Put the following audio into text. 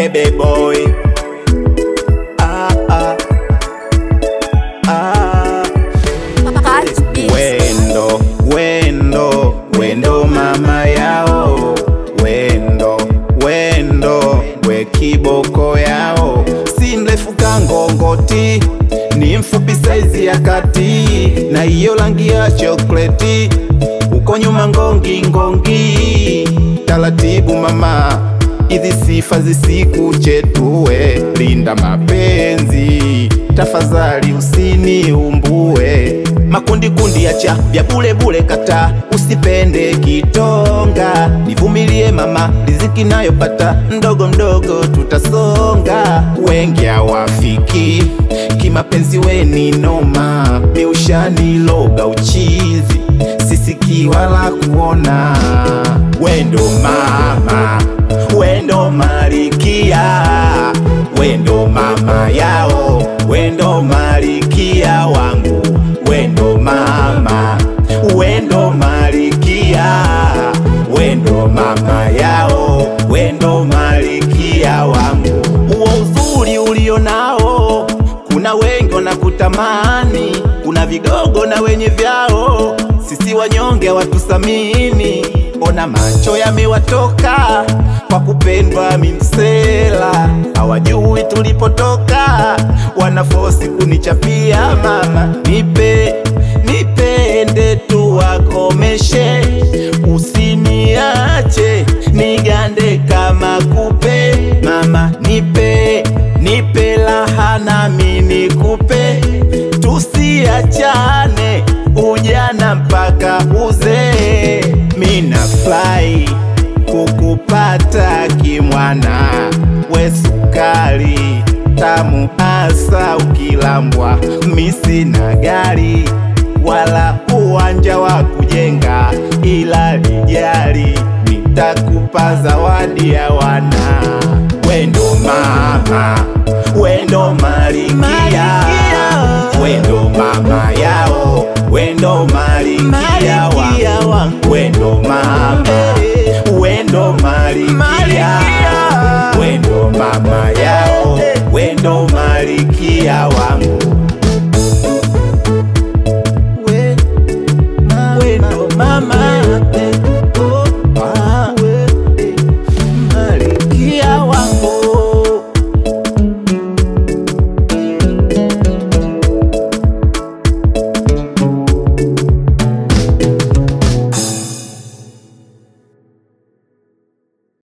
bebe boy ah, ah, ah. Wendo, wendo, wendo mama yao, wendo, wendo, we kiboko yao, si mrefu kangongoti, ni mfupi saizi ya kati, na hiyo rangi ya chokleti, uko nyuma ngongi ngongi, taratibu mama, hizi sifa zisikuchetue, linda mapenzi, tafadhali usiniumbue makundi kundi acha vya bule bule, kata usipende kitonga, nivumilie mama, riziki nayopata mdogo mdogo tutasonga. Wengi hawafiki kimapenzi, weni noma, miushani loga uchizi, sisiki wala kuona. Wendo mama, wendo malikia, wendo mama yao, wendo malikia wangu wendo mama, wendo malikia, wendo mama yao, wendo malikia wangu. Uo uzuri ulio nao, kuna wengi wanakutamani, kuna vigogo na wenye vyao, sisi wanyonge watusamini. Ona macho yamewatoka kwa kupendwa mimsela, hawajui tulipotoka, wanafosi kunichapia. Mama nipe nipende tu wakomeshe, usiniache nigande kama kupe. Mama nipe nipe laha nami nikupe, tusiachane ujana mpaka uzee. Mina fly kukupata kimwana, we sukari tamu hasa ukilambwa, misi na gari wala uwanja wa kujenga, ila lijali nitakupa zawadi ya wana. Wendo mama, wendo malikia, wendo mama yao, wendo malikia wangu, wendo mama